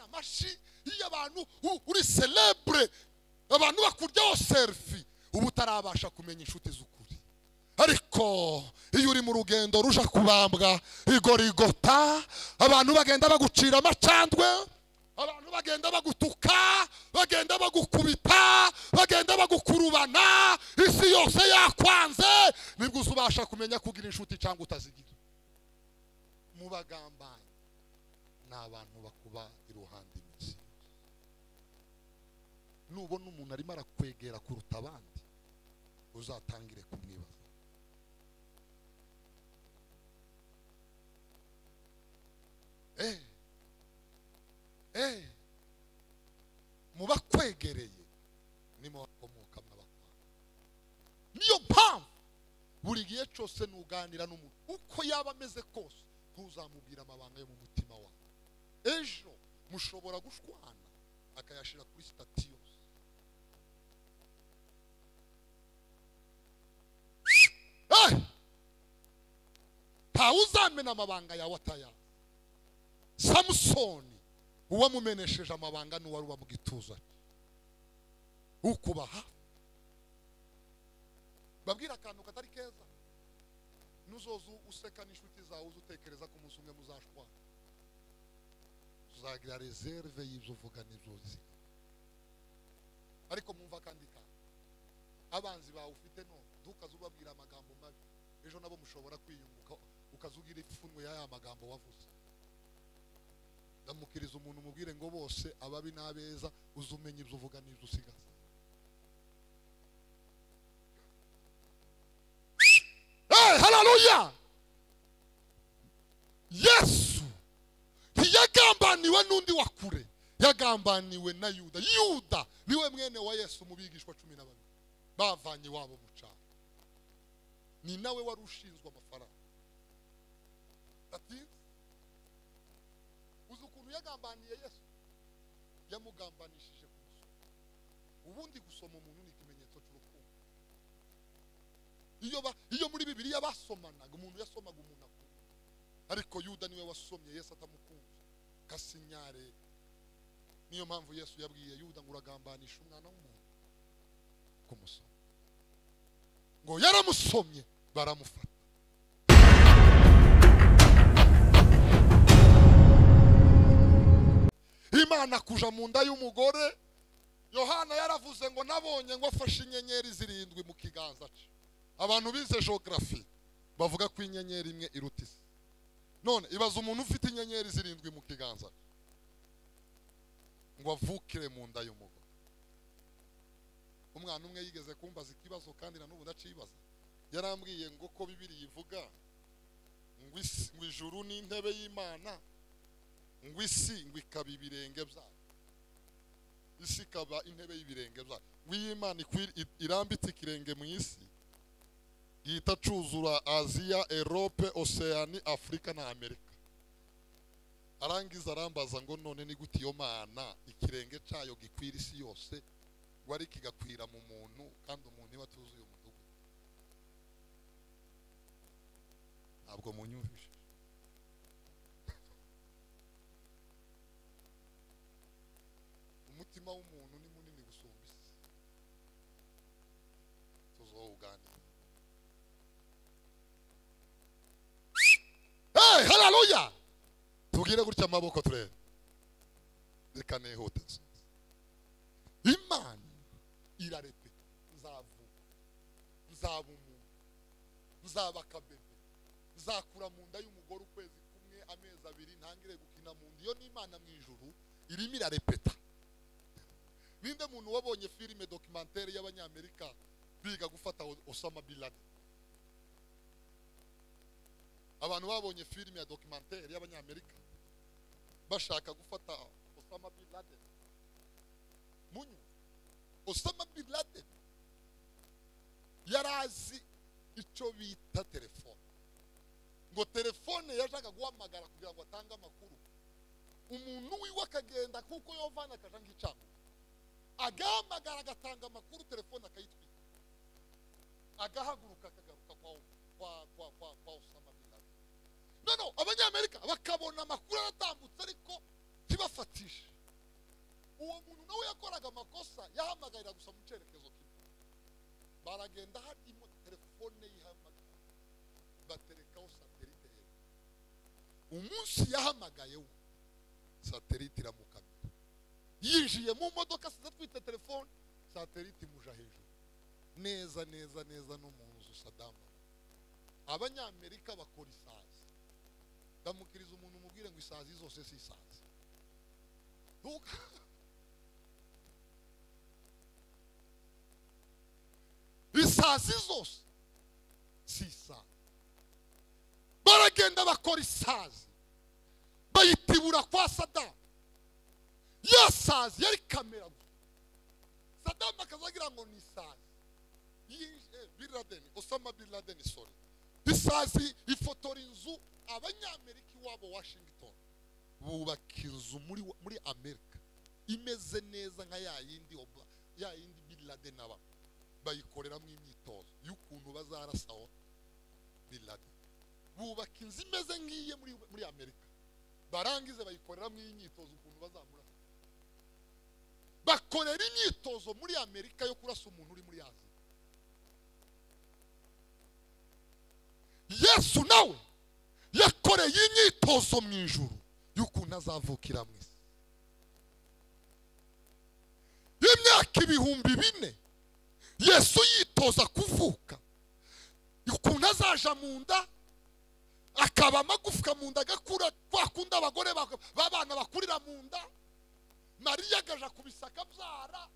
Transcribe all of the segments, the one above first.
amashyi iyo abantu u- uri celebure abantu bakuryaho serifi uba utarabasha kumenya inshuti z'ukuri ariko iyo uri mu rugendo ruja kubambwa igorigota abantu bagenda bagucira amacandwe abantu bagenda bagutuka bagenda bagukubita bagenda bagukurubana isi yose yakwanze nibwo uzubasha kumenya kugira inshuti cyangwa utazigira mubagambanyi ni abantu bakuba iruhande iminsi yose. nubona umuntu arimo arakwegera kuruta abandi uzatangire kumwibaza Eh. Eh. mu bakwegereye nimo bakomoka mw'abakwanga niyo mpamvu buri gihe cyose nuganira n'umuntu uko yaba ameze kose ntuzamubwira amabanga yo mu mutima wawe ejo mushobora gushwana akayashyira kuri sitati yose Eh! ntawuzamena amabanga yawe atayazi samusoni uwamumenesheje amabanga n'uwari uba mu gituza cye ukubaha babwira akantu katari keza nuzoza useka n'inshuti zawe uza utekereza ko umunsi umwe muzashwana uzagira reserve y'ibyo uvuga n'ibyo uzi ariko mwumva kandi kandi abanzi bawe ufite none ntukaze ubabwira amagambo mabi ejo nabo mushobora kwiyunguka ukazugira ipfunwe ya ya magambo wavuze ndamukiriza umuntu umubwire ngo bose ababi n'abeza uze umenya ibyo uvuga n'ibyo usigaza Eh, haleluya yesu ntiyagambaniwe n'undi wa kure yagambaniwe na yuda yuda niwe mwene wa yesu mu bigishwa cumi na babiri bavanye iwabo mu cyaro ni nawe wari ushinzwe amafaranga Ati, uzi ukuntu yagambaniye yesu yamugambanishije ku musoro ubundi gusoma umuntu ni ikimenyetso cy'urukundo iyo ba- iyo muri bibiliya basomanaga umuntu yasomaga umuntu akunda ariko yuda niwe wasomye yesu atamukunze kasinyare niyo mpamvu yesu yabwiye yuda ngo uragambanisha umwana w'umuntu kumusoma ngo yaramusomye baramufata imana kuja mu nda y'umugore yohana yaravuze ngo nabonye ngo afashe inyenyeri zirindwi mu kiganza cye abantu bize geography bavuga ko inyenyeri imwe iruta isi none ibaza umuntu ufite inyenyeri zirindwi mu kiganza cye ngo avukire mu nda y'umugore umwana umwe yigeze kumbaza ikibazo kandi na n'ubu ndacibaza yarambwiye ngo ko bibiri ivuga ngo isi- ngo ijuru ni intebe y'imana ngo isi ngo ikaba ibirenge byayo isi ikaba intebe y'ibirenge byayo ngo iyo imana ikwir- i- irambitse ikirenge mu isi yita cuzura aziya erope oseani afurika na amerika arangiza arambaza ngo none ni gute iyo mana ikirenge cyayo gikwira isi yose ngo ariko kigakwira mu muntu kandi umuntu niwe atuzuye umudugudu ntabwo munyumvije umutima w'umuntu ni munini gusumba isi tuzawuganira hey, haleluya tubwire gutya amaboko turebe reka nihuteze imana irarepeta nzavuka nzaba umuntu nzaba akabebe nzakura mu nda y'umugore ukwezi kumwe amezi abiri ntangire gukina mu nda iyo ni imana mu ijuru irimo irarepeta ninde muntu wabonye filime dokimantere y'abanyamerika biga gufata O- osama bin laden abantu babonye filime ya dokimantere y'abanyamerika bashaka gufata osama bin laden munyu osama bin laden yari azi icyo bita telefone ngo telefone yashaka guhamagara kugira ngo atange amakuru umuntu wiwe akagenda kuko yovana akaja nk'icango agahamagara agatanga amakuru telefone akayitwika agahaguruka akagaruka kwa kwa kwa kwa kwa Osama bin Laden no no abanyamerika bakabona amakuru aratambutse ariko ntibafatishe umunsi yahamagayeho satelite iramukamira yinjiye mu modoka asize telefone satelite imuja hejuru neza neza neza no mu nzu sadamu abanyamerika bakora isazi ndamukiriza umuntu umubwire ngo isazi zose si isazi Ntuka- isazi zose si isazi baragenda bakora isazi bayitibura kwa sadamu ya sazi yari kamera gusa sadamu akazagira ngo ni isazi yinjiye bin laden osama bin laden sorry isazi ifotora inzu abanyamerika iwabo washington bubaka inzu muri, muri amerika imeze neza nka ya yindi Oba- ya yindi bin laden aba bayikoreramo imyitozo y'ukuntu bazarasaho bin laden bubaka inzu imeze nk'iye muri, muri amerika barangize bayikoreramo imyitozo ukuntu bazamura bakorera imyitozo muri amerika yo kurasa umuntu uri muri aziya yesu nawe yakoreye imyitozo mu ijuru y'ukuntu azavukira mu isi y'imyaka ibihumbi bine yesu yitoza kuvuka ukuntu azaja mu nda akaba amagufwa mu nda agakura kwa kundi abagore bak- b'abana bakurira mu nda mariya agaja ku bisaka byara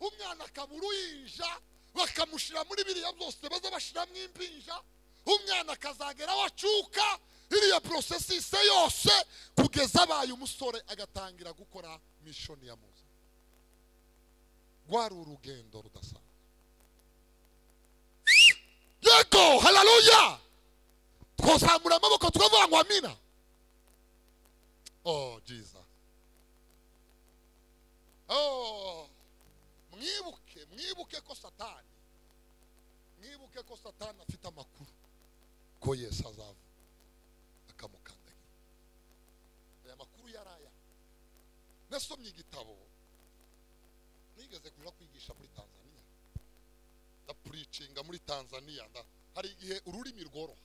umwana akabura uyinja bakamushyira muri biriya byose baza bashyiramo impinja umwana akazagera aho acuka iriya porosesi ise yose kugeza abaye umusore agatangira gukora mishoni ya muza rwari urugendo rudasanzwe yego hararuya twazamura amaboko tukavuga ngo amina oh jesus oh mwibuke mwibuke ko satani mwibuke ko satani afite amakuru ko yesu azava akamukandagira aya makuru yari aya nasomye igitabo nigeze kuja kwigisha muri tanzania ndapuricinga muri tanzania nda hari igihe ururimi rworoha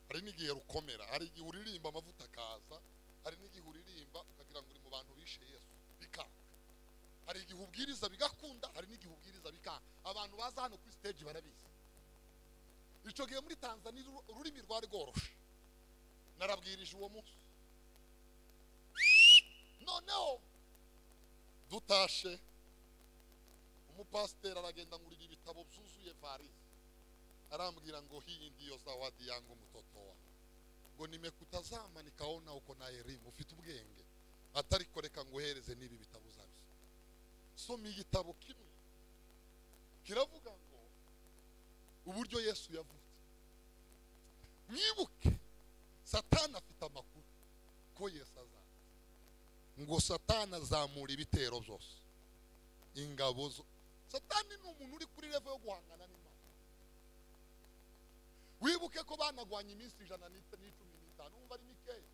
hari n'igihe rukomera hari igihe uririmba amavuta akaza hari n'igihe uririmba ukagira ngo uri mu bantu bishe yesu bikanga hari igihe ubwiriza bigakunda hari n'igihe ubwiriza bikanga abantu baza hano kuri stage barabizi icyo gihe muri tanzania uru- ururimi rwari rworoshe narabwirije uwo munsi noneho dutashe umupasiteri aragenda ngurira ibitabo byuzuye varisi arambwira ngo hii ndiyo zawadi yangu mtoto wangu ngo nimekutazama nikaona uko na elimu ufite ubwenge atariko reka nguhereze n'ibi bitabo uzabisoma soma igitabo kimwe kiravuga ngo uburyo yesu yavutse mwibuke satani afite amakuru ko yesu azaza ngo satani azamura ibitero byose ingabo zo satani ni umuntu uri kuri revo yo guhangana n'imana wibuke ko banagwanya iminsi ijana n'it- n'icumi n'itanu wumva ari mikeya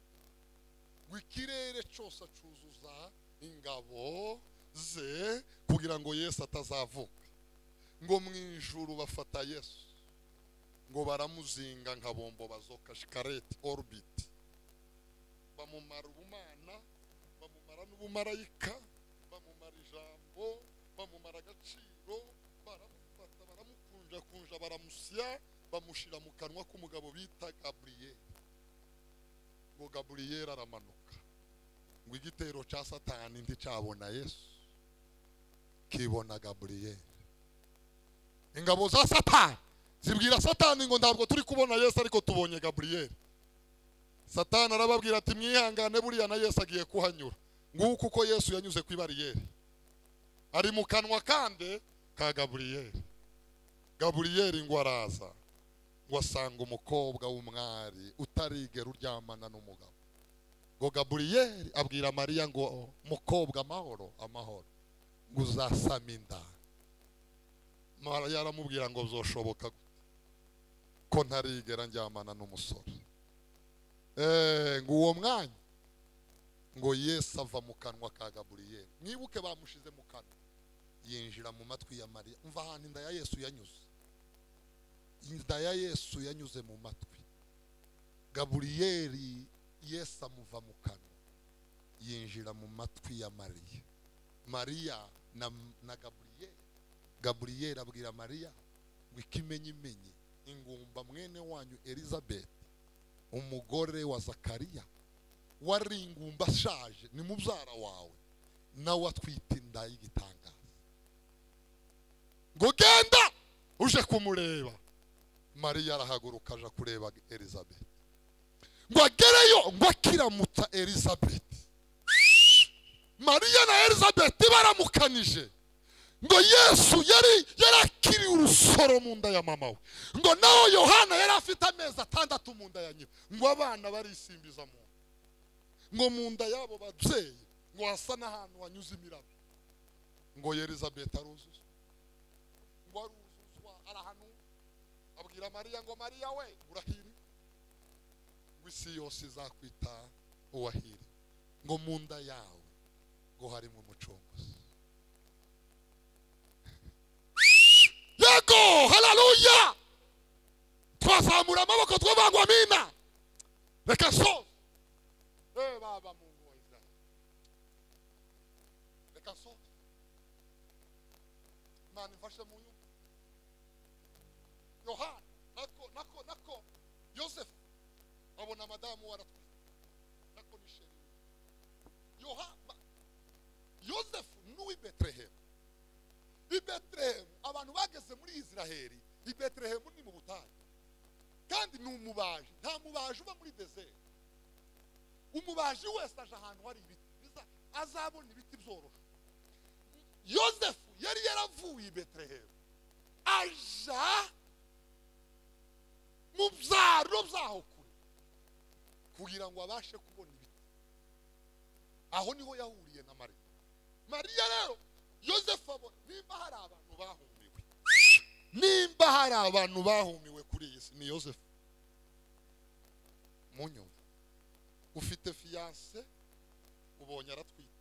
ngo ikirere cyose acuzuza ingabo ze kugira ngo yesu atazavuka ngo mu ijuru bafata yesu ngo baramuzinga nka bombo bazoka shikarete orubiti bamumara ubumana bamumara n'ubumarayika bamumara ijambo bamumara agaciro baramufata baramukunjakunja baramusya bamushyira mu kanwa k'umugabo bita gaburiyeri ngo gaburiyeri aramanuka ngo igitero cya satani nticyabona yesu kibona gaburiyeri ingabo za satani zibwira satani ngo ntabwo turi kubona yesu ariko tubonye gaburiyeri satani arababwira ati mwihangane buriya na yesu agiye kuhanyura nguko uko yesu yanyuze ku ibariyeri ari mu kanwa kande ka gaburiyeri gaburiyeri ngo araza ngo asanga umukobwa w'umwari utarigera uryamana n'umugabo ngo gaburiyeri abwira mariya ngo mukobwa amahoro amahoro ngo uzasame inda mariya aramubwira ngo byoshoboka gute ko ntarigera njyamana n'umusore Eh, ngo uwo mwanya ngo yesu ava mu kanwa ka gaburiyeri mwibuke bamushize mu kanwa yinjira mu matwi ya mariya umva ahantu inda ya yesu yanyuze inda ya yesu yanyuze mu matwi gaburiyeri yesu amuva mu kanwa yinjira mu matwi ya mariya mariya na, na gaburiyeri gaburiyeri abwira mariya ngo ikimenyimenyi ingumba mwene wanyu elizabeth umugore wa zakariya wari ingumba ashaje ni mubyara wawe nawe atwite inda y'igitangaza ngo genda uje kumureba mariya arahaguruka aja kureba elizabeth ngo agereyo ngo akiramutsa elizabeth mariya na elizabeth baramukanije ngo yesu yari yarakiriye urusoro mu nda ya mama we ngo nawe yohana yari afite amezi atandatu mu nda ya nyina ngo abana barisimbiza mu nda ngo mu nda y'abo babyeyi ngo hasa n'ahantu hanyuze imiraba ngo elizabeth aruzuza ngo aruzuzwa arahanura abwira mariya ngo mariya we urahirwe ngo isi yose izakwita uwahirwe ngo mu nda yawe ngo harimo umucunguzi yego hararuya twazamura amaboko twavangwa amina reka soza eee baba mu ngo wa israel reka soza imana imfashe mu nyungu yohana nako nako nako yosefu abona madamu waratwite nako ni sheri yohana yosefu n'uw'i betelehemu i betelehemu abantu bageze muri israheli i betelehemu ni mu butayu kandi ni umubaji nta mubaji uba muri dezeri umubaji wese aje ahantu hari ibiti biza azabona ibiti byoroshye yosefu yari yaravuye i betelehemu aja mu byaro byaho kure kugira ngo abashe kubona ibiti aho niho yahuriye na mariya mariya rero yosefu abona nimba hari abantu bahumiwe nimba hari abantu bahumiwe kuri iyi si ni yosefu munyumva ufite fiyanse ubonye aratwite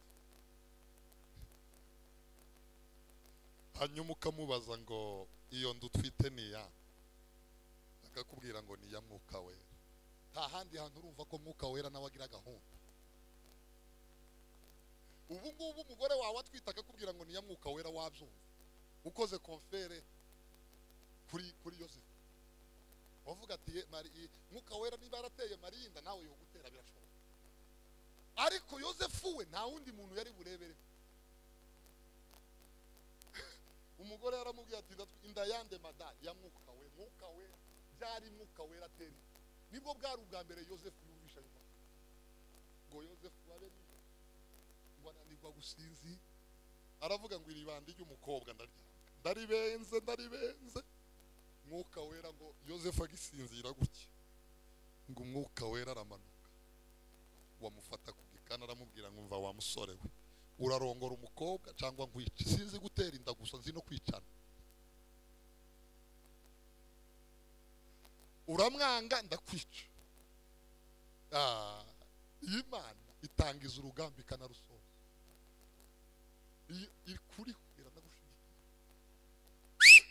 hanyuma ukamubaza ngo iyo nda utwite ni iya akakubwira ngo ni iya mwuka wera nta handi hantu urumva ko mwuka wera nawe agira gahunda ubu ngubu umugore wawe atwite akakubwira ngo ni mwuka wera wabyumva ukoze konfere kuri kuri yosefu wavuga ati "Ye, Mari- i- mwuka wera niba yarateye mariya inda nawe yogutera birashoboka ariko yosefu we nta wundi muntu yari burebere umugore yaramubwiye ati "Ndatwi- inda yande mada ya mwuka we mwuka wera byari mwuka wera atera inda." nibwo bwari ubwa mbere yosefu yumvisha ayo magambo. ngo yosefu abe nijoro ngo ananirwa gusinzi aravuga ngo iribandi ry'umukobwa ndaryanga ndaribenze ndaribenze mwuka wera ngo yosefu agisinzira gutya ngo umwuka wera aramanuka wamufata ku gikana aramubwira ngo umva wa musore we urarongora umukobwa cyangwa nkwica sinzi gutera inda gusa nzi no kwicana uramwanga ndakwica Ah, iyo imana itangiza urugamba ikanarusoza iyo iri kuriho iranagushyigikiye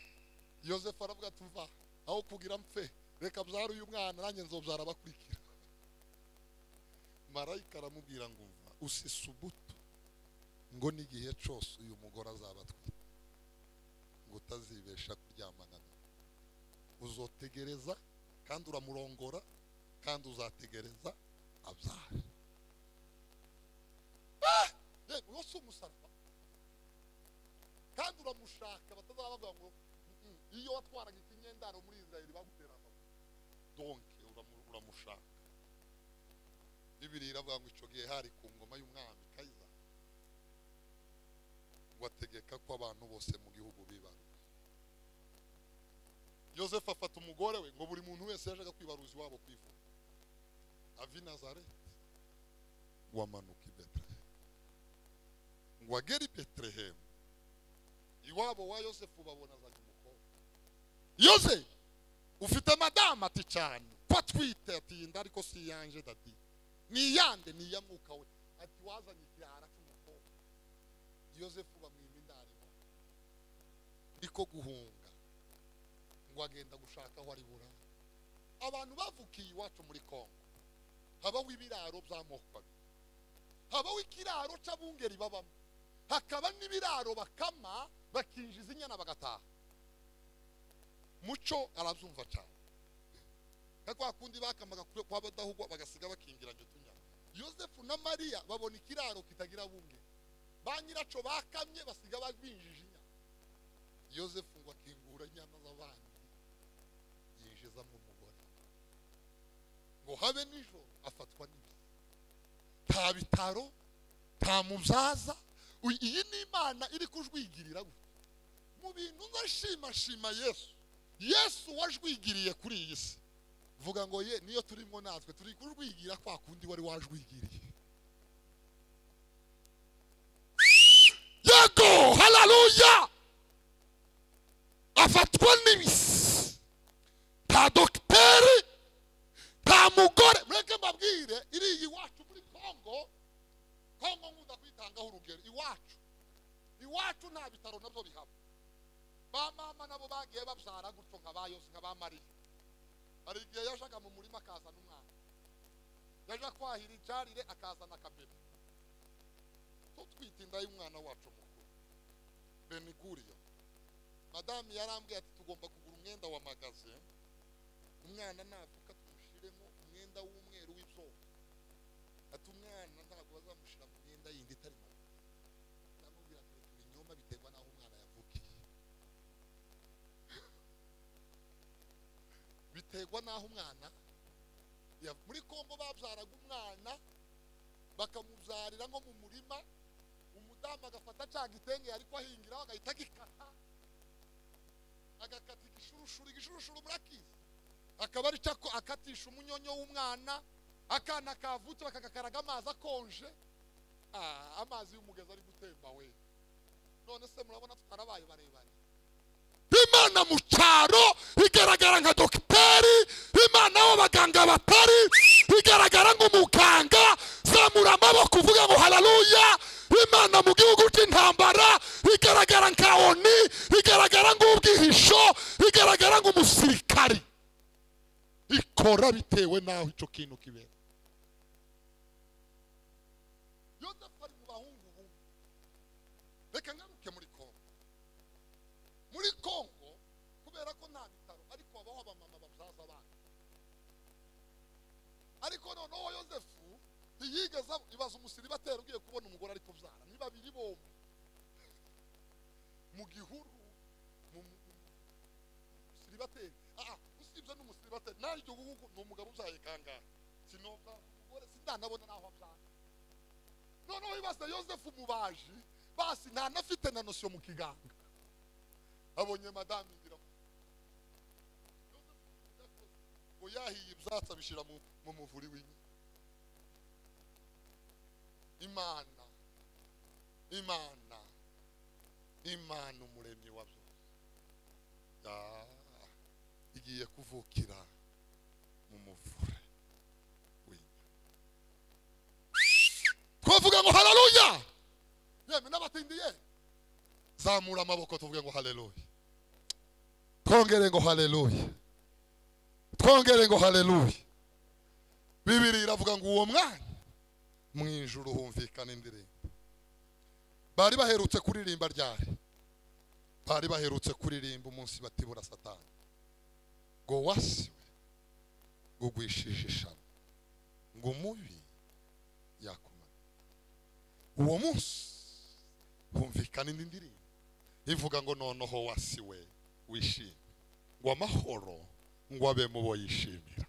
yosefu aravuga ati mva aho kugira mpfe reka byara uyu mwana nanjye nzobyara abakurikira marayika aramubwira ngo mva usise ubuto ngo n'igihe cyose uyu mugore azaba atwite ngo utazibesha kuryamana nawe uzotegereza kandi uramurongora kandi uzategereza abyara yewe wowe si umusaraba kandi uramushaka batazaba bavuga ngo "Mm, mm, iyo watwaraga ikinyendaro muri israel bagutera amabuye donke uramu- uramushaka bibiri iravuga ngo icyo gihe hari ku ngoma y'umwami kayiza ngo ategeka ko abantu bose mu gihugu bibaruza yosefu afata umugore we ngo buri muntu wese yajaga kwibaruza iwabo kwivuga avi nazareti wamanuka i betelehemu ngo agere i betelehemu iwabo wa yosefu babona azanye umukobwa yosefu ufite madamu ati cyane ko atwite ati iyi nda ariko si iyanje dadi ni iyande ni iya mwuka we ati wazanye ikirara cy'umukobwa yosefu bamwima indarimo niko guhunga ngo agenda gushaka aho ari burare abantu bavukiye iwacu muri kongo habaho ibiraro by'amoko abiri habaho ikiraro cy'abungeri babamo hakaba n'ibiraro bakama bakinjiza inyana bagataha muco arabyumva cyane nka kwa kundi bakamaga kure kwa badahugwa bagasiga bakingiranye utunyana yosefu na mariya babona ikiraro kitagira bunge ba nyiracyo bakamye basiga babinjije inyana yosefu ngo akingura inyana z'abandi yinjizamo umugore ngo habe nijoro afatwa n'ibi nta bitaro nta mubyaza uyu- iyi ni imana iri kujwigirira gutya mu bintu ndashima shima yesu yesu wajwigiriye kuri iyi si vuga ngo ye niyo turimo natwe turi kujwigira kwa kundi wari wajwigiriye yego hararuya afatwa n'ibisi nta dogiteri nta mugore mureke mbabwire iriya iwacu muri kongo kongo nkunda kuyitangaho urugero iwacu iwacu nta bitaro nabyo bihaba ba mama nabo bagiye babyara gutyo nka ba yose nka ba mariya hari igihe yajaga mu murima akazana umwana yaja kwahira icarire akazana akabebe tutwite inda y'umwana wacu mukuru beniguriyo madamu yarambwiye ati tugomba kugura umwenda wa magaze umwana navuka tumushyiremo umwenda w'umweru w'ibyobo ati umwana ntabwo bazamushyira mu myenda yindi itari magaze ndamubwira ati "Turi ibinyoma biterwa n'aho umwana yavukiye biterwa n'aho umwana ya- muri kongo babyaraga umwana bakamubyarira nko mu murima umudamu agafata cya gitenge yari kwahingiraho agahita agikata agakata igishurushuru igishurushuru murakizi akaba ari cyo ako- akatisha umunyonyo w'umwana akana kavutse bakagakaraga amazi akonje Ah, amazi y'umugezi ari gutemba we none se murabona twarabaye barebare imana mu cyaro igaragara nka dogiteri imana y'abaganga batari igaragara nk'umuganga zamura amaboko uvuga ngo hararuya imana mu gihugu cy'intambara igaragara nka oni igaragara nk'ubwihisho igaragara nk'umusirikari ikora bitewe n'aho icyo kintu kibera yosefu ari mu bahungu bubi reka ngaruke muri kongo muri kongo kubera ko nta bitaro ariko habaho abamama babyaza abana ariko noneho yosefu ntiyigeze ab- ibaza umusiriba atera ugiye kubona umugore ari kubyara ni babiri bombi mu gihuru mu mu- mu- musiribateri aha usibye n'umusiribateri naryo bihugu ni umugabo ubyaye kangahe sinobwa umugore sindanabona n'aho abyara noneho ibaza yosefu umubaji basi ntanafite na nosiyo mu kiganga abonye madamu igira ngo yahiye ibyatsi abishyira mu, mu muvuri w'inka imana imana imana umuremyi wa byose Ah, igiye kuvukira mu muvure w'inka twavuga ngo hararuya yemwe n'abatindiye zamura amaboko tuvuge ngo haleluya twongere ngo haleluya twongere ngo haleluya bibiri iravuga ngo uwo mwanya mu ijuru humvikana indirimbo bari baherutse kuririmba ryari bari baherutse kuririmba umunsi batibura satani ngo wasiwe ngo ugwishije ishami ngo umubi yakumara uwo munsi humvikana indi ndirimbo ivuga ngo noneho wasiwe wishime ngo amahoro ngo abe mu bo yishimira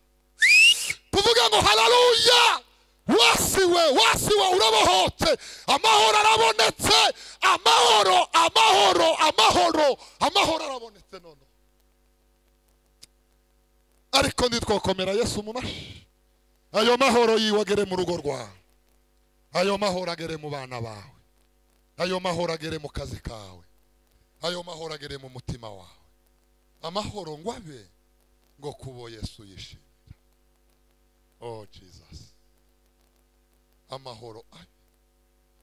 tuvuga ngo hararuya wasiwe wasiwe urabohotse amahoro arabonetse amahoro amahoro amahoro amahoro arabonetse noneho ariko ntitwakomera yesu mu mashyi ayo mahoro yiwe agere mu rugo rwawe ayo mahoro agere mu bana bawe ayo mahoro agere mu kazi kawe ayo mahoro agere mu mutima wawe amahoro ngo abe ngo kubo yesu yishimira oh jesus amahoro abe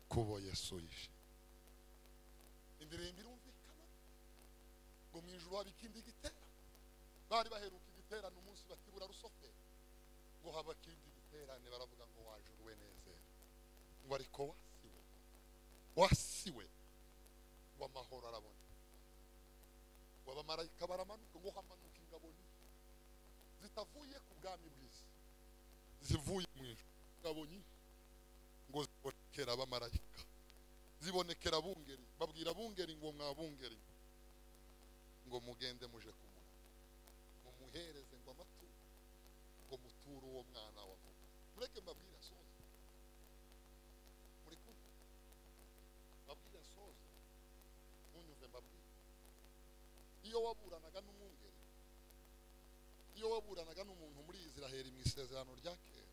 kubo yesu yishimira indirimbo irumvikana ngo mu ijuru habe ikindi giterane bari baheruka igiterane umunsi batibura rusoferi ngo habe ikindi giterane baterane baravuga ngo waje uruwe nezera ngo ariko wasiwe wasiwe w'amahoro arabona ngo abamarayika baramanuka ngo hamanuka ingabo nini zitavuye ku bwami bw'isi zivuye mu ijuru ingabo nyinshi ngo zibonekera abamarayika zibonekera abungeri babwira abungeri ngo mwabungeri ngo mugende muje kumura mumuhereze ngo amaturo ngo muture uwo mwana wavuga mureke mbabwire asoze muri kumwe mbabwire asoze munyumve mbabwire iyo waburanaga n'umwungeri iyo waburanaga n'umuntu muri israheli mu isezerano rya kera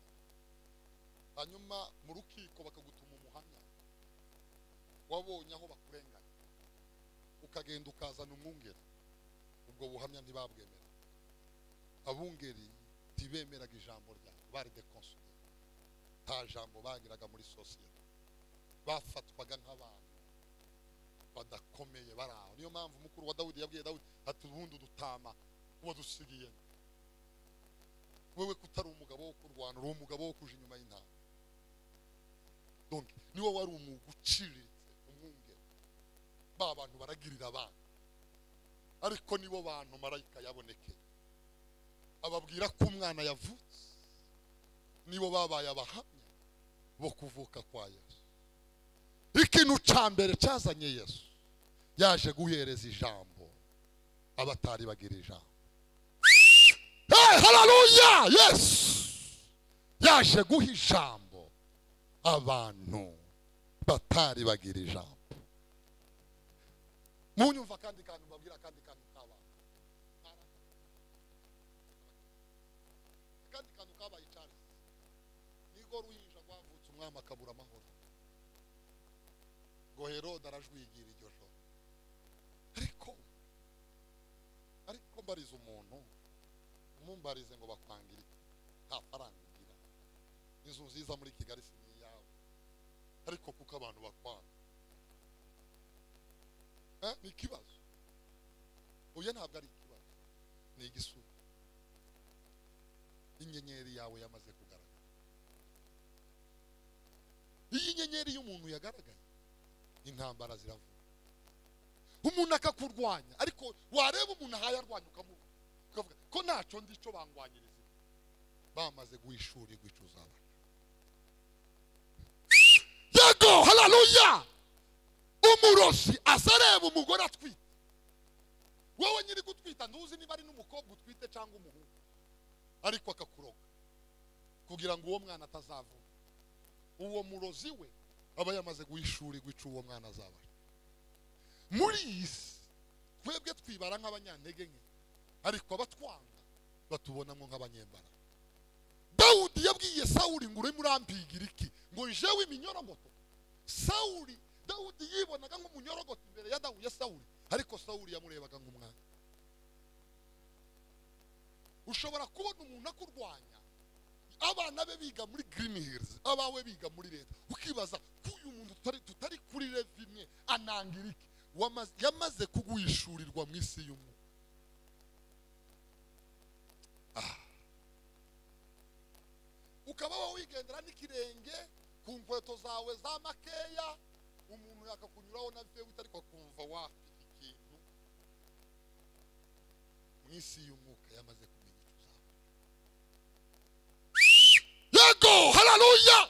hanyuma mu rukiko bakagutuma umuhamya wabonye aho bakurenganya ukagenda ukazana umwungeri ubwo buhamya ntibabwemera abungeri ntibemeraga ijambo ryawe bari dekonsude nta jambo bagiraga muri sosiyete bafatwaga nk'abantu badakomeye bari aho niyo mpamvu umukuru wa dawudi yabwiye dawudi ati ubundi udutama uwo dusigiye wewe kutari umugabo wo kurwana uri umugabo wo kuja inyuma y'intama donc niwo wari umwuga uciriritse umwungeri ba bantu baragirira abana ariko nibo bantu marayika yabonekeye ababwira ko umwana yavutse nibo babaye abahamya bo kuvuka kwa yesu ikintu cya mbere cyazanye yesu yaje guhereza ijambo abatari bagira ijambo hey, hararuya yesu yaje guha ijambo abantu batari bagira ijambo munyumva kandi kantu mbabwira kandi kantu kabaye kandi kantu kabaye cyane nigo ruhinja rwavutse umwami akabura amahoro ngo herode arajwigira iryo joro ariko ariko mbariza umuntu umumbarize ngo bakwangire iki? nta faranga ugira inzu nziza muri kigali si n'iyawe ariko kuko abantu bakwanga Eh, ni ikibazo oya ntabwo ari ikibazo ni igisubizo inyenyeri yawe yamaze kugaragara iyo inyenyeri y'umuntu yagaragaye intambara ziravuga umuntu akakurwanya ariko wareba umuntu ahaye arwanya ukamuha ukavuga ko ntacyo ndi cyo bangwanyiriza bamaze guhishura igwica uzabaca yego hararuya umurozi aza areba umugore atwite wowe nyiri gutwita ntuzi niba ari n'umukobwa utwite cyangwa umuhungu ariko akakuroga kugira ngo uwo mwana atazavuka uwo murozi we aba yamaze guhishura igwica uwo mwana azaba muri iyi si twebwe twibara nk'abanyantege nke ariko abatwanga batubonamo nk'abanyembara dawudi yabwiye sawuli ngo urimo urambigira iki ngo njewe iminyorogoto sawuli dawudi yibonaga nk'umunyorogoto imbere ya dawu ya sawuli ariko sawuli yamurebaga nk'umwami ushobora kubona umuntu akurwanya abana be biga muri green hills abawe biga muri leta ukibaza ko uyu muntu tutari, tutari kuri levi imwe anangira iki Wamaze- yamaze kuguhishurirwa mu isi y'umu Ah. ukaba wowe wigendera n'ikirenge ku nkweto zawe za makeya umuntu yakakunyuraho na fewite ariko akumva wafite ikintu mu isi y'umwuka yamaze kumenya icyo uzaba yego hararuya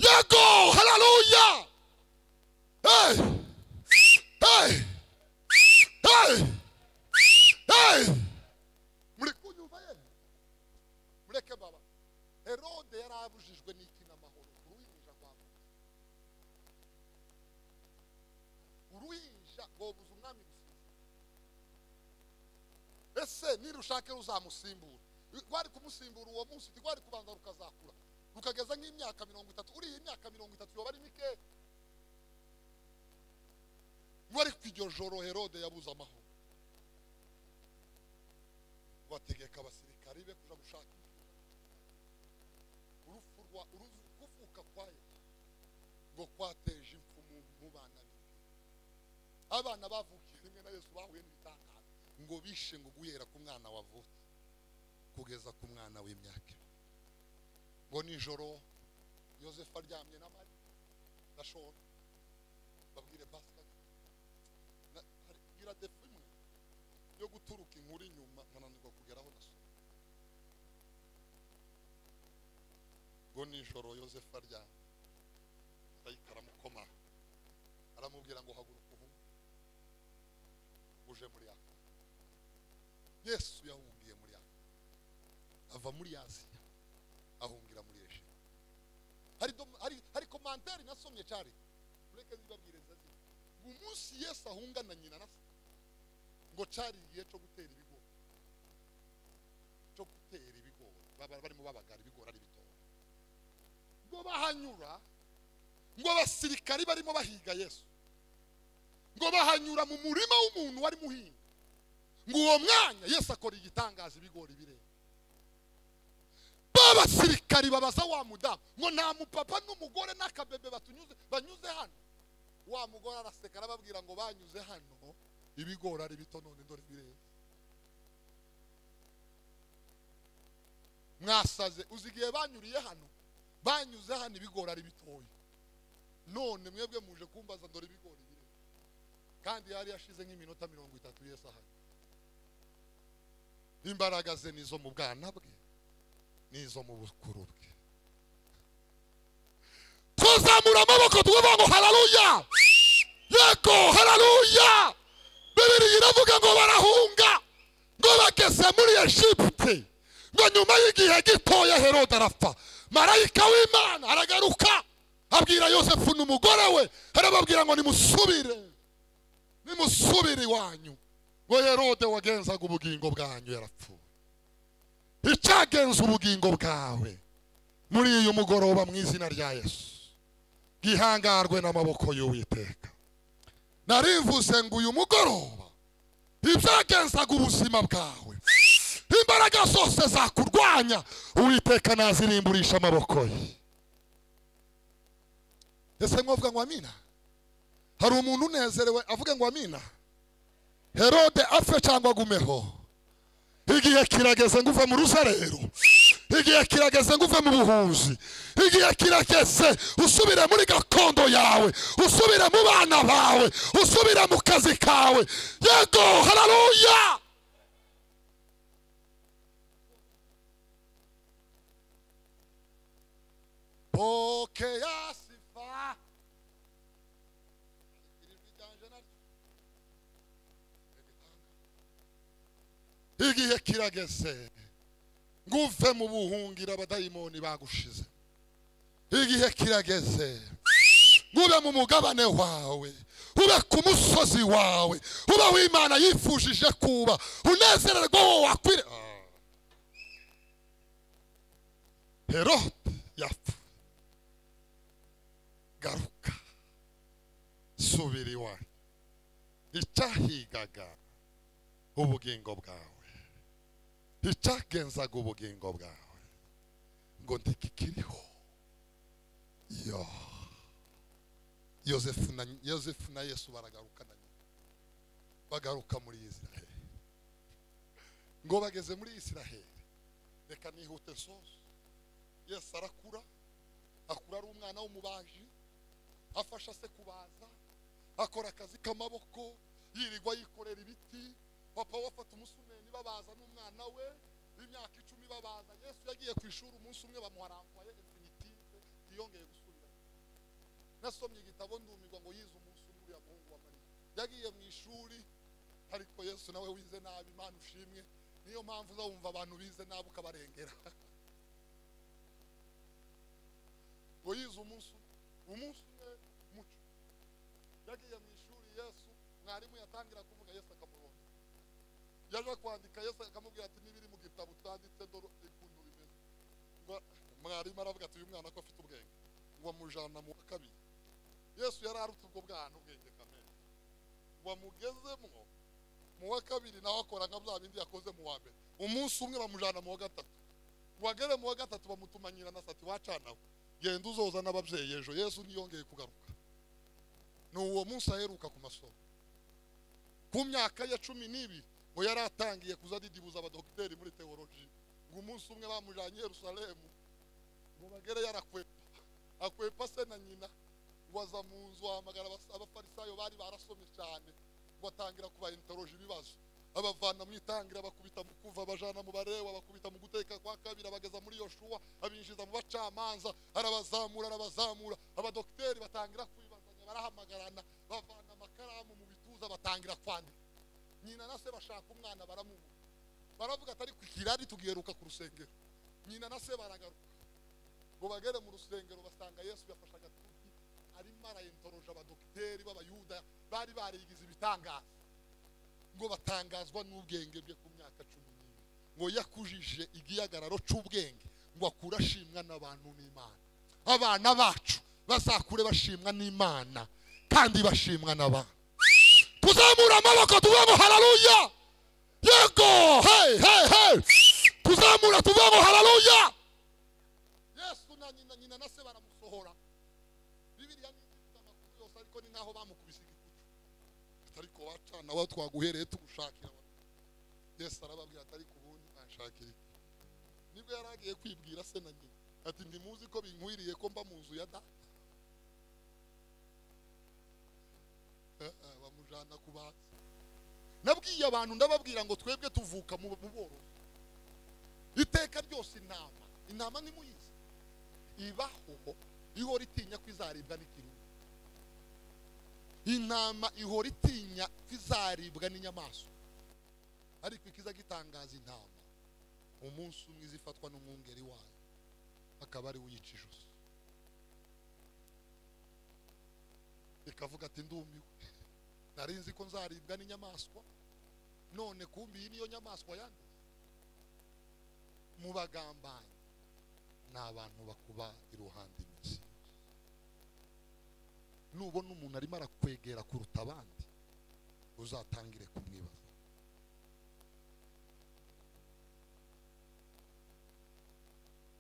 yego hararuya hey! hey! hey! hey! muri kunyumva yemwe mureke baba herode yari abujijwe n'iki n'amahoro uruhinja rwambaye uruhinja rwobuza umwami gusinzira ese nirushake ruzamusimbura rwari kumusimbura uwo munsi rwari kubanza rukazakura rukageza nk'imyaka mirongo itatu uriya imyaka mirongo itatu yoba ari mikeya rwari ku iryo joro herode yabuze amahoro bategeka abasirikari be kuja gushakisha urupfu rwa uruvu- kuvuka kwa yesu ngo kwateje impfu mu- mu bana be abana bavukiye rimwe na yesu bahuye n'ibitangaza ngo bishe ngo guhera ku mwana wavutse kugeza ku mwana w'imyaka ibiri ngo nijoro yosefu aryamye na mari na shora babwire basika bwira defu imwe yo guturuka inkuru inyuma nkananirwa kugeraho na so ngo nijoro yosefu aryamye arayika aramukoma aramubwira ngo haguruka ubu uje muri yaka yesu yahungiye muri yaka ava muri asiya ahungira muri eshiya hari, dom- hari, hari komantari nasomye cari mureke zibabwire zazi umunsi yesu ahunga na nyina na se ngo cari igihe co gutera ibigori co gutera ibigori Baba- barimo babagara ibigori ari bitoya ngo bahanyura ngo abasirikari barimo bahiga yesu ngo bahanyura mu murima w'umuntu wari muhinga ngo uwo mwanya yesu akora igitangaza ibigori birenga babasirikari babaza wa mudamu ngo nta mupapa n'umugore n'akabebe batunyuze banyuze hano wa mugore araseka arababwira ngo banyuze hano ibigori ari bito none dore birenze mwasaze uzi igihe banyuriye hano banyuze hano ibigori ari bitoya none mwebwe muje kumbaza dore ibigori birenze kandi yari yashize nk'iminota mirongo itatu yesu ahari imbaraga ze ni izo mu bwana bwe n'izo mu bukuru bwe twazamura amaboko tuvuga ngo hararuya yego hararuya bibiri iravuga ngo barahunga ngo bageze muri egiputi ngo nyuma y'igihe gitoya herode arapfa marayika w'imana aragaruka abwira yosefu n'umugore we arababwira ngo nimusubire nimusubire iwanyu ngo herode wagenzaga ubugingo bwanyu yarapfuye icyagenza ubugingo bwawe muri uyu mugoroba mu izina rya yesu bwihangarwe n'amaboko y'uwiteka narivuze ngo uyu mugoroba ibyagenzaga ubuzima bwawe imbaraga zose zakurwanya uwiteka nazirimburisha amaboko ye ese mwavuga ngo amina hari umuntu unezerewe avuga ngo amina herode apfe cyangwa agumeho igihe kirageze ngo uve mu ruzerero igihe kirageze ngo uve mu buhuzi igihe kirageze usubire muri gakondo yawe usubire mu bana bawe usubire mu kazi kawe yego hararuya pokea sifa ijwi ryanje naryo igihe kirageze ngo uve mu buhungiro abadayimoni bagushize igihe kirageze ngo ube mu mugabane wawe ube ku musozi wawe ube w'imana yifujije kuba unezererwa wowe wakwire Ah. herode yapfuye garuka subira iwanyu icyahigaga ubugingo bwawe icyagenzaga ubugingo bwawe ngo ntikikiriho yo yosefu na yosefu na yesu baragaruka na nyina bagaruka muri isiraheli ngo bageze muri isiraheli reka nihute soso yesu arakura akura ari umwana w'umubaji afasha se kubaza akora akazi k'amaboko yirirwa yikorera ibiti papa we afata umusumeni babaza n'umwana we w'imyaka icumi babaza yesu yagiye ku ishuri umunsi umwe bamuharambuye infinitive ntiyongeye gusubira nasomye igitabo ndumirwa ngo yize umunsi umwe uriya muhungu wa mariya yagiye mu ishuri ariko yesu nawe wize nabi imana ushimwe niyo mpamvu uzawumva abantu bize nabi ukabarengera ngo yize umunsi umwe umunsi umwe muco yagiye mu ishuri yesu mwarimu yatangira kuvuga yesu akamubona yaje kwandika yesu akamubwira ati n'ibiri mu gitabo utanditse dore ukuntu bimeze ngo mwarimu aravuga ati uyu mwana ko afite ubwenge ngo amujana mu wa kabiri yesu yari aruta ubwo bwana ubwenge kamere ngo amugezemo mu wa kabiri nawe akora nka bya bindi yakoze mu wa mbere umunsi umwe bamujana mu wa gatatu ngo agere mu wa gatatu bamutuma nyina na sati wacanawe genda uzoza n'ababyeyi ejo yesu ntiyongeye kugaruka ni uwo munsi aheruka ku masomo ku myaka ya cumi n'ibiri ngo yari atangiye kuza adidibuza abadogiteri muri teoloji ngo umunsi umwe bamujyanye i yerusalemu ngo bagere yarakwepa akwepa se na nyina waza mu nzu wahamagara abas- abafarisayo bari barasomye cyane ngo atangira kubainteroje ibibazo abavana mu itangira bakubita mu kuva abajana mu barewa bakubita mu guteka kwa kabiri abageza muri yoshuwa abinjiza mu bacamanza arabazamura arabazamura abadogiteri batangira kwibazanya barahamagarana bavana amakaramu mu bituza batangira kwandika nyina na se bashaka umwana baramubura baravuga atari ku kirari tugiheruka ku rusengero nyina na se baragaruka ngo bagere mu rusengero basanga yesu yafashe agatuti arimo arayentoroje abadogiteri b'abayuda bari barigize ibitangaza ngo batangazwa n'ubwenge bwe ku myaka cumi n'ibiri ngo yakujije igihagararo cy'ubwenge ngo akure ashimwa n'abantu n'imana abana bacu bazakure bashimwa n'imana kandi bashimwa n'abantu tuzamura amaboko tuvemo hararuya yego hey hey hey tuzamura tuvemo hararuya yesu na nyina nyina na se baramusohora bibiriya ni ifite amakuru yose ariko ni nk'aho bamukubise igikuta ariko wacana aho twaguhereye tugushakira abantu. yesu arababwira ati ariko ubundi mwanshakira iki nibwo yari agiye kwibwira se na nyina ati ntimuzi ko binkwiriye ko mba mu nzu ya data Eh, eh, bamujyana ku banzi nabwiye abantu ndababwira ngo twebwe tuvuka mu mu borozi iteka ryose intama intama ntimuyizi ibaho ihora itinya ko izaribwa n'ikirunga intama ihora itinya ko izaribwa n'inyamaswa ariko ikiza gitangaza intama umunsi umwe izifatwa n'umwungeri wayo akaba ari we uyica ijosi ikavuga ati ndumiwe nari nzi ko nzaribwa n'inyamaswa none kumbi iyi niyo nyamaswa yanduye mu bagambanyi ni abantu bakuba iruhande iminsi yose. nubona umuntu arimo arakwegera kuruta abandi uzatangire kumwibaza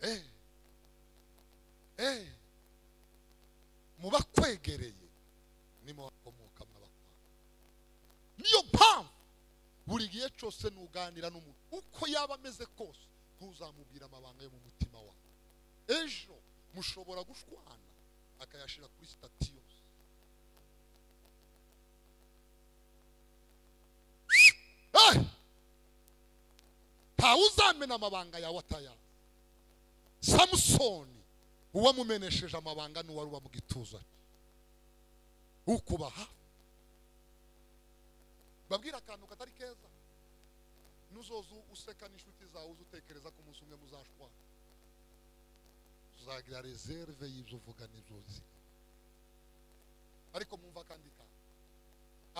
Eh, eh, mu bakwegereye nimo hakomoka mw'abakwanga niyo mpamvu buri gihe cyose nuganira n'umuntu uko yaba ameze kose ntuzamubwire amabanga yo mu mutima wawe ejo mushobora gushwana akayashyira kuri sitati yose Eh! ntawuzamena amabanga yawe atayazi samusoni uwamumenesheje amabanga n'uwari uba mu gituza cye ukubaha babwira akantu katari keza nuzoza useka n'inshuti zawe uza utekereza ko umunsi umwe muzashwana uzagira reserve y'ibyo uvuga n'ibyo uzi ariko mwumva kandi kantu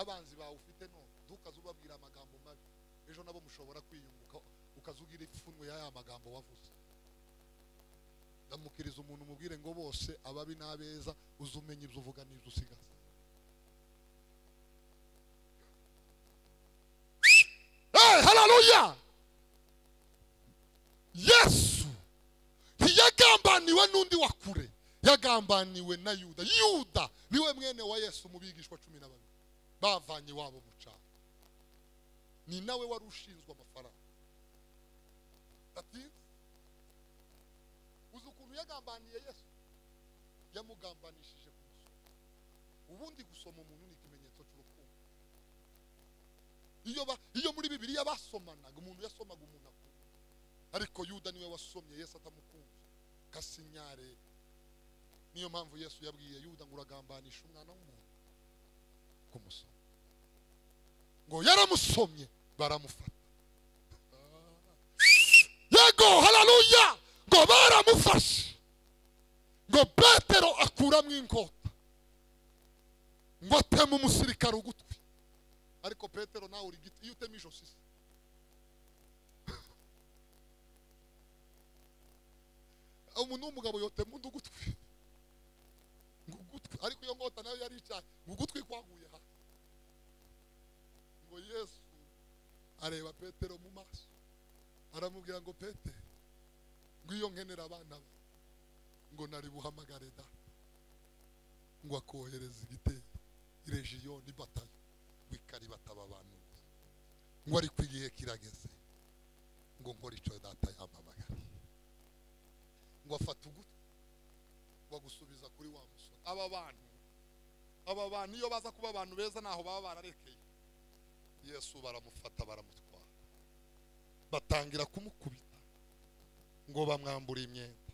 abanzi bawe ufite none ntukaze ubabwira amagambo mabi ejo nabo mushobora kwiyunguka ukaza ugira ipfunwe y'aya magambo wavuze ndamukiriza umuntu umubwire ngo bose ababi n'abeza uze umenya ibyo uvuga n'ibyo usigaza Hey, haleluya yesu ntiyagambaniwe n'undi wa kure yagambaniwe na yuda yuda niwe mwene wa yesu mu bigishwa cumi na babiri bavanye wabo mu cyaro ni nawe wari ushinzwe amafaranga ati uzi ukuntu yagambaniye yesu yamugambanishije ku musoro ubundi gusoma umuntu ni ikimenyetso cy'urukundo iyo, ba, iyo muri bibiliya basomanaga umuntu yasomaga umuntu akunda ariko yuda niwe wasomye yesu atamukunze kasinyare niyo mpamvu yesu yabwiye yuda ngo uragambanisha umwana w'umuntu kumusoma ngo yaramusomye baramufata yego hararuya ngo baramufashe ngo petero akuramo inkota ngo ateme umusirikare ugutwi ariko petero nawe uri giti iyo utema ijosi se umuntu w'umugabo yotema undi ugutwi ngo ugutwi ariko iyo nkota nayo yari icyaha ngo ugutwi kwaguye hasi ngo yesu areba petero mu maso aramubwira ngo petero ngo iyo nkenera abana be ngo nari buhamagare da ngo akohereza igitero irejiyoni batayo ngo ikaribata abantu ngo ariko igihe kirageze ngo nkore icyo data yampamagariye ngo afata ugutwi ngo agusubiza kuri wa musore aba bantu aba bantu iyo baza kuba abantu beza ntaho baba bararekeye yesu baramufata baramutwara batangira kumukubita ngo bamwambure imyenda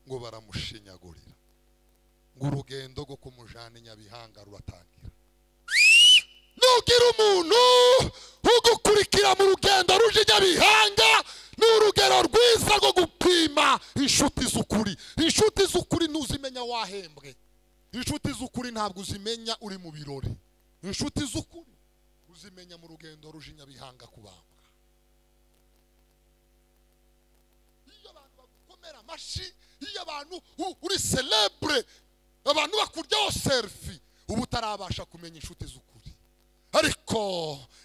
ngo baramushinyagurira ngo urugendo rwo kumujana inyabihanga ruratangira nugira umuntu ugukurikira mu rugendo ruje inyabihanga ni urugero rwiza rwo gupima inshuti z'ukuri inshuti z'ukuri ntuzimenya wahembwe inshuti z'ukuri ntabwo uzimenya uri mu birori inshuti z'ukuri uzimenya mu rugendo ruje inyabihanga kubambwa iyo abantu bagukomera amashyi iyo abantu u- uri celebure abantu bakuryaho serifi uba utarabasha kumenya inshuti z'ukuri ariko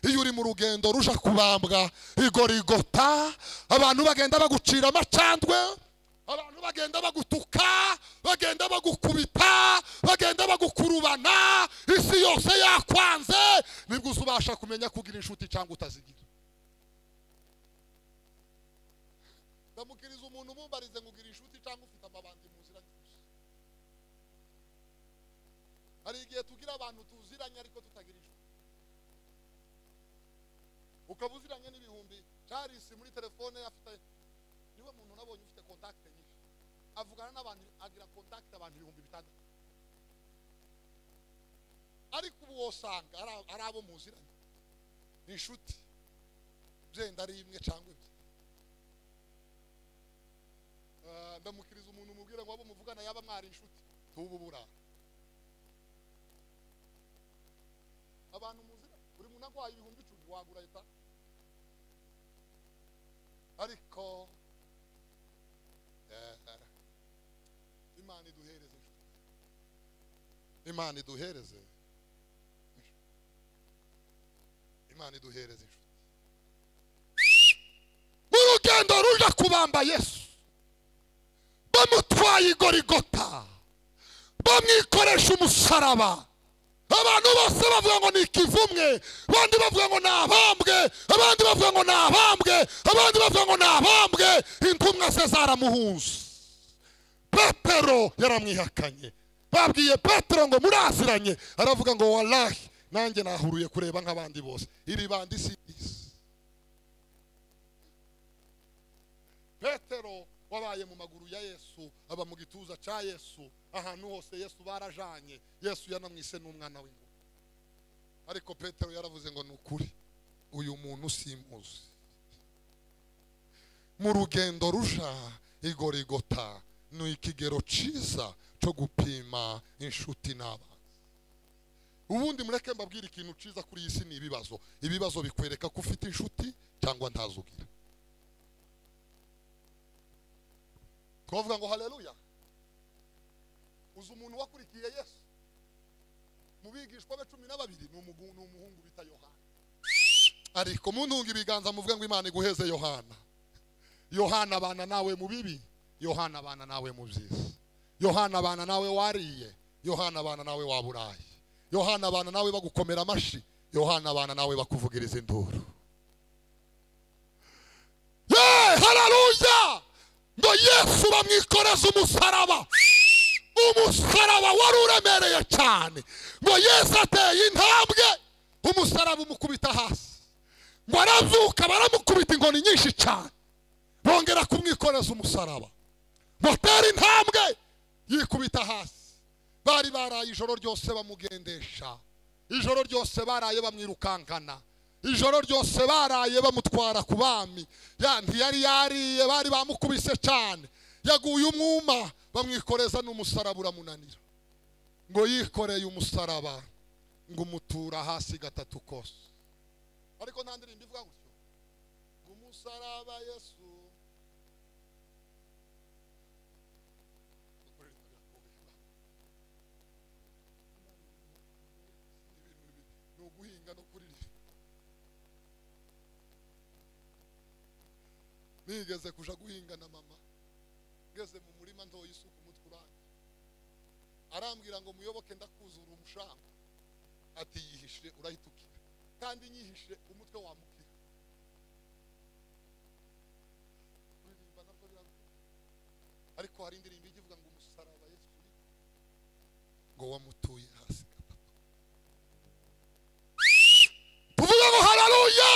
iyo uri mu rugendo ruja kubambwa igorigota abantu bagenda bagucira amacandwe abantu bagenda bagutuka bagenda bagukubita bagenda bagukurubana isi yose yakwanze nibwo uzubasha kumenya kugira inshuti cyangwa utazigira ndamukiriza umuntu umumbarize ngo ugira inshuti cyangwa ufite amabandi muziranye gusa hari igihe tugira abantu tuziranye ariko tutagira inshuti ukaba uziranye n'ibihumbi charles muri telefone afite niwe muntu nabonye ufite kontakite nyinshi avugana n'abantu agira kontakite abantu ibihumbi bitandatu ariko ubu wosanga ari ab- ari abo muziranye ni inshuti byenda ari imwe cyangwa ebyiri Ah, ndamukiriza umuntu umubwira ngo abo muvugana yaba mwari inshuti tubu burara abantu muzira buri muntu agwaye ibihumbi icumi wagura leta ariko eh, imana iduhereze inshuti imana iduhereze inshuti. imana iduhereze inshuti mu rugendo ruja kubamba yesu bamutwaye igorigota bamwikoresha umusaraba abantu bose bavuga ngo ni ikivumwe abandi bavuga ngo ni abambwe abandi bavuga ngo ni abambwe abandi bavuga ngo ni abambwe intumwa ze zaramuhuza petero yaramwihakanye babwiye petero ngo muraziranye aravuga ngo walahi nanjye nahuruye kureba nk'abandi bose iri bandi si isi petero wabaye mu maguru ya yesu aba mu gituza cya yesu ahantu hose yesu barajanye yesu yanamwise n'umwana w'ingoma ariko petero yaravuze ngo ni ukuri uyu muntu simuzi mu rugendo ruja igorigota ni ikigero cyiza cyo gupima inshuti n'abantu ubundi mureke mbabwire ikintu cyiza kuri iyi si ni ibibazo ibibazo bikwereka ko ufite inshuti cyangwa ntazo ugira twavuga ngo haleluya uzi umuntu wakurikiye yesu mu bigishwa be cumi na babiri ni umugu- ni umuhungu bita yohana ariko muntunga ibiganza muvuga ngo imana iguheze yohana yohana abana nawe mu bibi yohana abana nawe mu byiza yohana abana nawe wariye yohana abana nawe waburaye yohana abana nawe bagukomera amashyi yohana abana nawe bakuvugiriza induru Ye, haleluya ngo yesu bamwikoreze umusaraba umusaraba wari uremereye cyane ngo yesu ateye intambwe umusaraba umukubita hasi ngo arazuka baramukubita inkoni nyinshi cyane bongera kumwikoreza umusaraba ngo atere intambwe yikubita hasi bari baraye ijoro ryose bamugendesha ijoro ryose baraye bamwirukankana ijoro ryose baraye bamutwara ku bami ya ntiyari yariye bari bamukubise cyane yaguye umwuma bamwikoreza n'umusaraba uramunanira ngo yikoreye umusaraba ngo umutura hasi gatatu kose ariko nta ndirimbo ivuga gutyo ngo umusaraba yesu ni uguhinga no kuririmba nigeze kuja guhinga na mama ngeze mu murima ntoye isuka umutwe urangi arambwira ngo muyoboke ndakuzura umushamba ati yihishire urahita ukira kandi nyihishire umutwe wamukira kuririmba nabwo biravuna ariko hari indirimbo ijya ivuga ngo umusaraba yesu uri ngo wamutuye hasi gatatu tuvuge ngo hararuya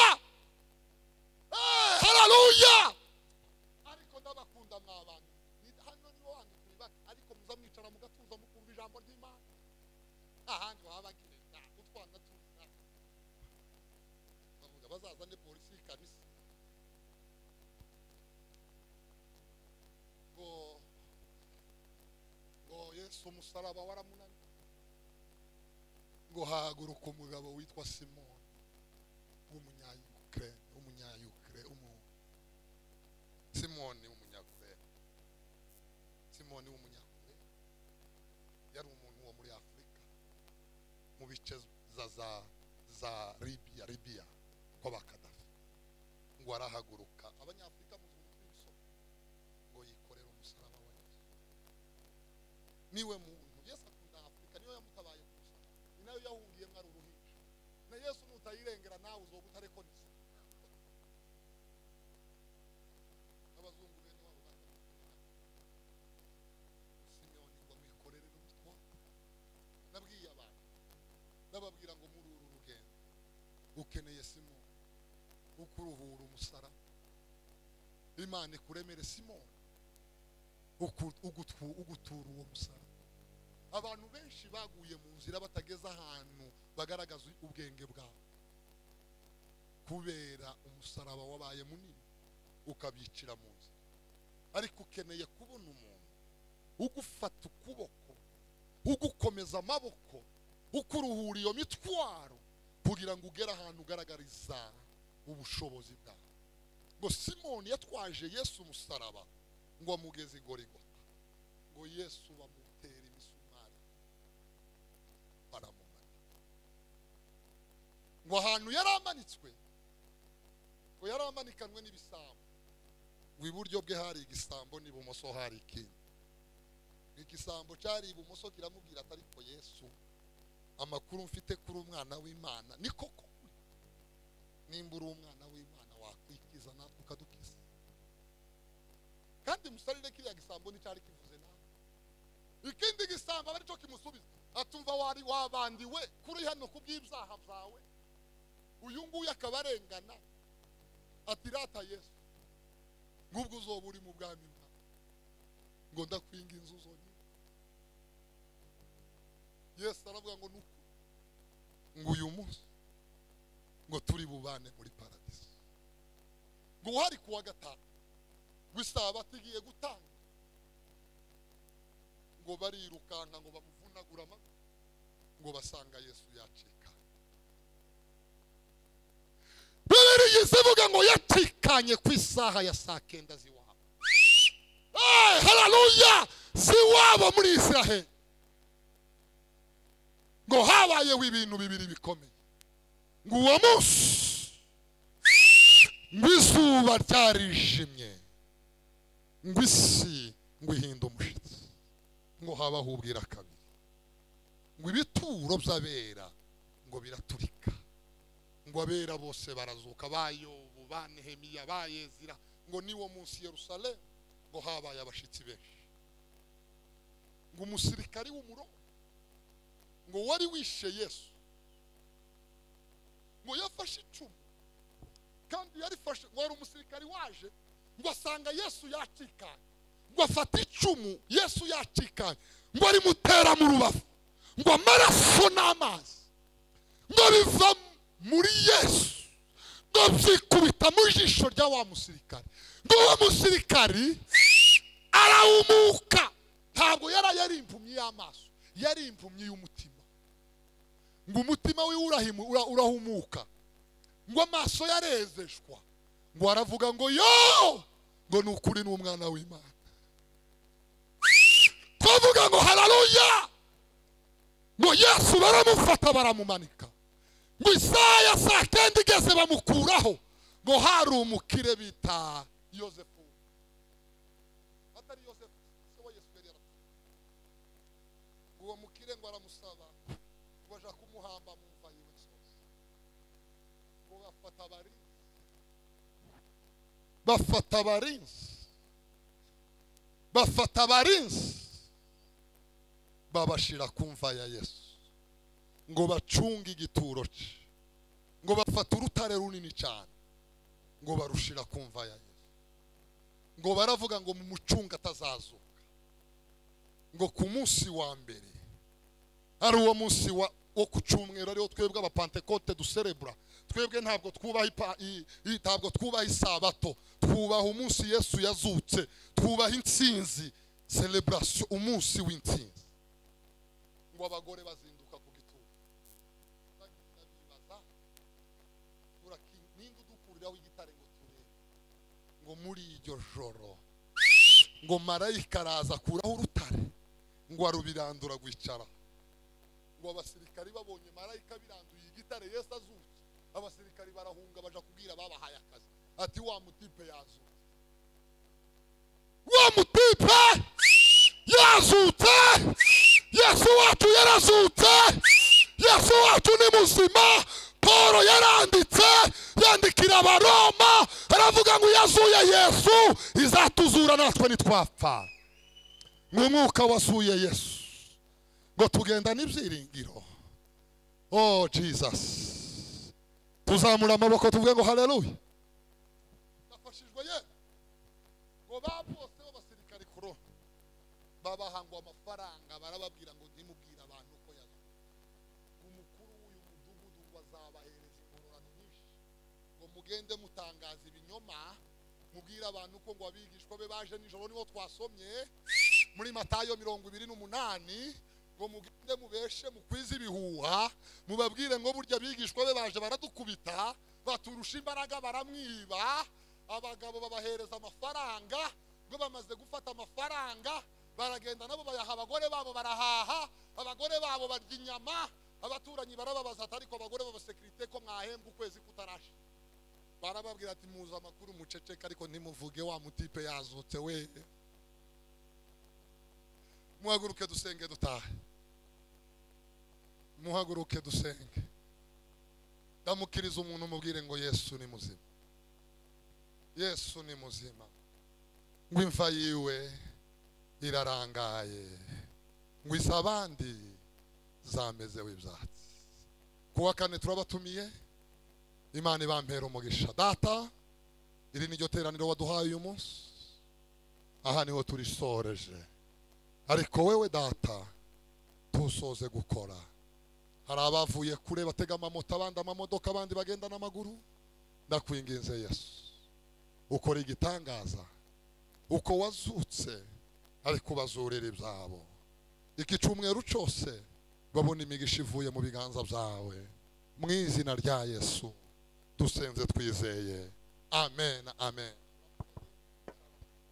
Eh, hararuya ariko ndabakunda mwa bantu Ni- hano niho hantu turiba ariko muza mwicara mugatuza mukumva ijambo ry'imana ahandi waba bagenda utwana tuza bavuga bazazane polisi y'ikanisa ngo ngo yesu umusaraba waramunaniye ngo hahaguruka umugabo witwa simoni w'umunyayukurene w'umunyayukure umu simoni w'umunyakure simoni w'umunyakure yari umuntu wo muri afurika mu bice za za za libiya libiya kw'abakadafi ngo arahaguruka abanyafurika muzi ukuntu tw'ibisobanuro ngo yikorere umusaraba wa Yesu niwe muntu Yesu akunda Afurika niyo yamutabaye ku musaraba ni nayo yahungiyemo ari uruhinja na Yesu nutayirengera nawe uzoba utarekonisa abazungu bene wabo bari Simoni ngo mwikorere n'umutwaro nabwiye abantu nababwira ngo muri uru rugendo ukeneye Simoni ukuruhura umusaraba imana ikuremere simoni uku- ugutu- ugutura uwo musaraba abantu benshi baguye mu nzira batageze ahantu bagaragaza ubwenge bwabo kubera umusaraba wabaye munini ukabicira mu nzira ariko ukeneye kubona umuntu ugufata ukuboko ugukomeza amaboko ukuruhura iyo mitwaro kugira ngo ugere ahantu ugaragariza ubushobozi bwawe ngo simoni yatwaje yesu umusaraba ngo amugeze igorigota ngo yesu bamutera imisumari baramumanika ngo ahantu yari amanitswe ngo yari amanikanwe n'ibisambo ngo iburyo bwe hari igisambo n'ibumoso hari ikindi ngo igisambo cyari ibumoso kiramubwira ati ariko yesu amakuru mfite kuri umwana w'imana ni koko nimba uri umwana w'imana wakwikiza natwe ukadukiza kandi musarire kiriya gisambo n'icyari kivuze nawe ikindi gisambo aba aricyo kimusubiza atumva wari wabandiwe kuri hano ku bw'ibyaha byawe uyu nguyu akaba arengana ati rata yesu ngubwo uzoba uri mu bwami bwawe ngo ndakwinga inzu zonyine yesu aravuga ngo nuko ngo uyu munsi ngo turi bubane muri paradiso ngo uhari kuwa gatanu ngo isabato igiye gutanga ngo barirukanka ngo bamuvunagura amaguru ngo basanga yesu yacika bibiri zivuga ngo yacikanye ku isaha ya saa kenda z'iwabo Eh, hararuya z'iwabo muri israheli ngo habayeho ibintu bibiri bikomeye ngo uwo munsi ngo izuba ryarijimye ngo isi ngo ihinda umushyitsi ngo habaho ubwira kabiri ngo ibituro by'abera ngo biraturika ngo abera bose barazuka bayobu ba nehemiya ba yezira ngo niwo munsi yerusalemu ngo habaye abashyitsi benshi ngo umusirikari w'umuroma ngo wari wishe yesu ngo yafashe icumu kandi yarifashe ngo hari umusirikari waje ngo asanga yesu yacikanye ngo afate icumu yesu yacikanye ngo arimutera mu rubavu ngo amaraso n'amazi ngo biva muri yesu ngo byikubita mu jisho rya wa musirikari ngo uwo musirikari arawumuka ntabwo yari yari impumyi y'amaso yari impumyi y'umutima ngo umutima we urahimu- ura- urahumuka ngo amaso yarezeshwa ngo aravuga ngo yo ngo ni ukuri ni umwana w'imana twavuga ngo hararuya ngo yesu baramufata baramumanika ngo isaha ya saa kenda igeze bamukuraho ngo hari umukire bita yosefu atari yosefu se wa yesu yari yarapfuye ngo uwo mukire ngo aramusaba ngo aja kumuhamba mu mva yiwe sose ngo bafata abarinzi bafata abarinzi bafata abarinzi babashira ku mva ya yesu ngo bacunge igituro cye ngo bafate urutare runini cyane ngo barushira ku mva ya yesu ngo baravuga ngo mu mucunga atazazuka ngo ku munsi wa mbere ari uwo munsi wa wo ku cyumweru ariwo twebwe abapantekote duserebura twebwe ntabwo twubaha ipa- i- i- ntabwo twubaha isabato twubaha umunsi yesu yazutse twubaha intsinzi celebration umunsi w'intsinzi ngo abagore bazinduka ku gituro turabibaza turaki- ninde udukuriraho igitare ngo turebe ngo muri iryo joro ngo marayika araza akuraho urutare ngo arubirandura rwicaraho ngo abasirikari babonye marayika biranduye igitare yesu azutse abasirikari barahunga baja kubwira babahaye akazi ati wa mutipe yazutse wa mutipe yazutse yesu wacu yarazutse yesu wacu ni muzima poro yaranditse yandikira abaroma aravuga ngo iyo azuye yesu izatuzura natwe nitwapfa ngo umwuka wasuye yesu ngo tugenda n'ibyiringiro oh jesus tuzamura amaboko tuvuge ngo haleluya nafashijwe ye ngo ba bose b'abasirikari kuro babahangwa amafaranga barababwira ngo ntimubwire abantu uko yazanye umukuru w'uyu mudugudu ngo azabahereza ingororano nyinshi ngo mugende mutangaza ibinyoma mubwire abantu ko ngo abigishwa be baje nijoro niho twasomye muri matayo mirongo ibiri n'umunani ngo mugende mubeshe mukwize ibihuha mubabwire ngo burya abigishwa be baje baradukubita baturusha imbaraga baramwiba abagabo babahereza amafaranga ngo bamaze gufata amafaranga baragenda nabo bayaha abagore babo barahaha abagore babo barya inyama abaturanyi barababaza ati ariko abagore b'abasekirite ko mwahembwa ukwezi kutarashira barababwira ati muza amakuru muceceke ariko ntimuvuge wa mutipe yazutse we muhaguruke dusenge dutahe muhaguruke dusenge ndamukiriza umuntu umubwire ngo yesu ni muzima yesu ni muzima ngo imva yiwe irarangaye ngo izi abandi zamezeho ibyatsi kuwa kane turabatumiye imana ibampera umugisha data iri ni ryo teraniro waduhaye uyu munsi aha niho turisoreje ariko wowe data tusoze gukora hari abavuye kure batega amamoto abandi amamodoka abandi bagenda n'amaguru ndakwinginze yesu ukora igitangaza uko wazutse ariko ubazurira ibyabo iki cyumweru cyose babona imigisha ivuye mu biganza byawe mu izina rya yesu dusenze twizeye amen amen